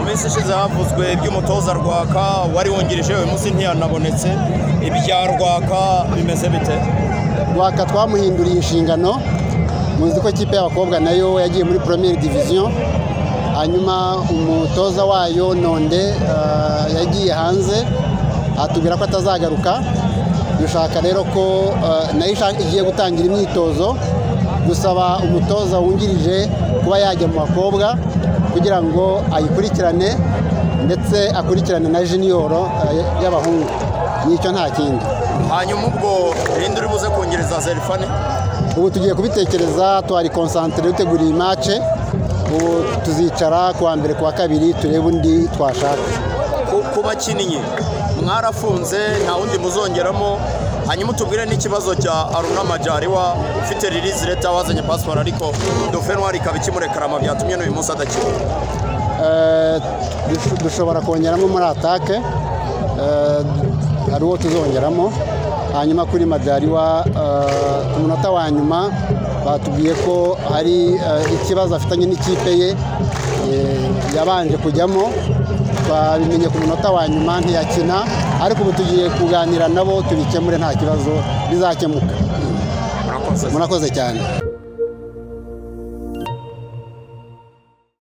minsi ishize havuzwe iby'umutoza rwaka wari wungirije uyu munsi ntiyanabonetse ibya rwaka bimeze bite rwaka twamuhinduriye inshingano muzi ko ikipe y'abakobwa nayo yagiye muri premier division hanyuma umutoza wayo nonde eh, yagiye hanze atubwira ko atazagaruka dushaka rero ko eh, nayo ishaka- igiye gutangira imyitozo gusaba umutoza wungirije kuba yajya mu bakobwa kugira ngo ayikurikirane ndetse akurikirane na jiniyoro eh, y'abahungu nicyo nta kindi hanyuma ubwo rindi uri buze kungereza zerifani ubu tugiye kubitekereza twari konsantere dutegura iyi mace ubu tuzicara ku wa mbere ku wa kabiri turebe undi twashaka Ku- ku bakinnyi mwarafunze nta wundi muzongeramo hanyuma utubwire n'ikibazo cya aruna majariwa ufite ririzi leta wazanye pasiporo ariko dovenwari ikaba ikimurekarama byatumye n'uyu munsi adakina Eh, dush- dushobora kongeramo muri atake eh, hari uwo tuzongeramo hanyuma kuri madariwa eh, ku munota wa nyuma batubwiye ko hari eh, ikibazo afitanye n'ikipe ye eh, yabanje kujyamo twabimenye ku munota wa nyuma ntiyakina ariko ubu tugiye kuganira nabo tubikemure nta kibazo bizakemuka murakoze murakoze cyane